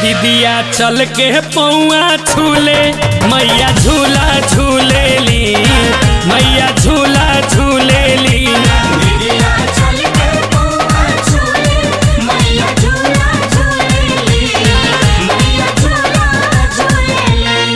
दीदिया चल के पौआ छूले मैया झूला झूलेली मैया झूला झूलेली दीदिया चल के पौआ झूले मैया झूला झूलेली मैया झूला झूलेली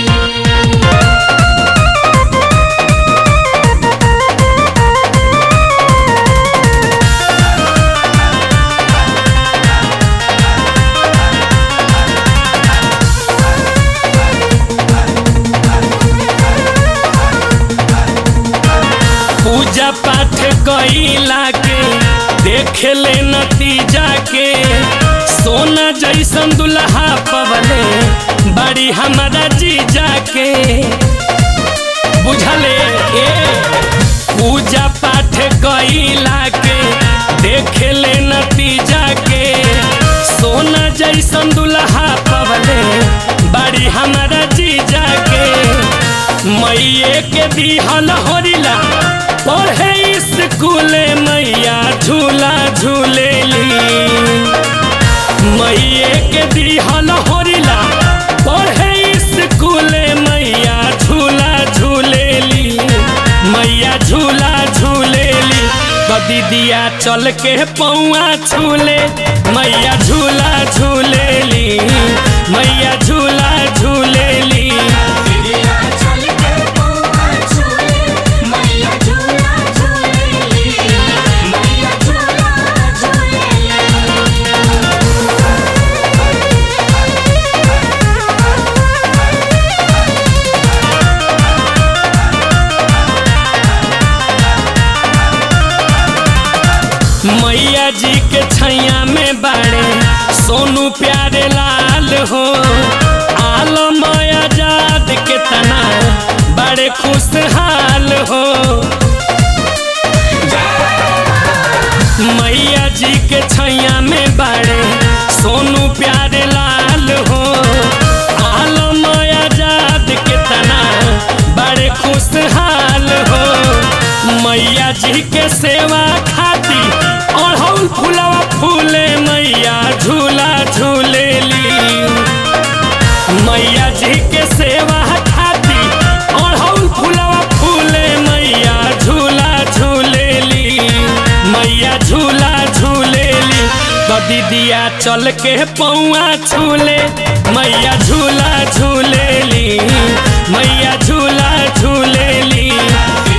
पूजा पाठ कइला के देख ले नतीजा के सोना जैसन दुल्हा पवले बड़ी हमारा जीजा के बुझले ए पूजा पाठ कइला के देख ले नतीजा के सोना जैसन दुल्हा पवले बड़ी हमारा जीजा के मैये के दिहल होरिला पढ़े स्कूल मैया झूला झूलेली मैये के दिहल होरिला पढ़े स्कूल मैया झूला झूलेली मैया झूला झूलेली तो दीदिया चल के पौआ छूले मैया झूला झूलेली मैया झूला झूलेली दीदिया चल के पौआ झूले मैया झूला झूलेली मैया झूला झूलेली मैया जी के छैया में बाड़े सोनू प्यारे लाल हो आलम आजाद के तना बड़े खुशहाल हो मैया जी के छैया में बाड़े सोनू प्यारे लाल हो आलम आजाद के तना बड़े खुशहाल हो मैया जी के सेवा खाती अढ़ौल फूलवा फूले मैया झूला झूलेली मैया जी के सेवा खाती अढ़ौल फूलवा फूले मैया झूला झूलेली मैया झूला झूलेली तो दीदिया चल के पौआ छूले मैया झूला झूलेली मैया झूला झूलेली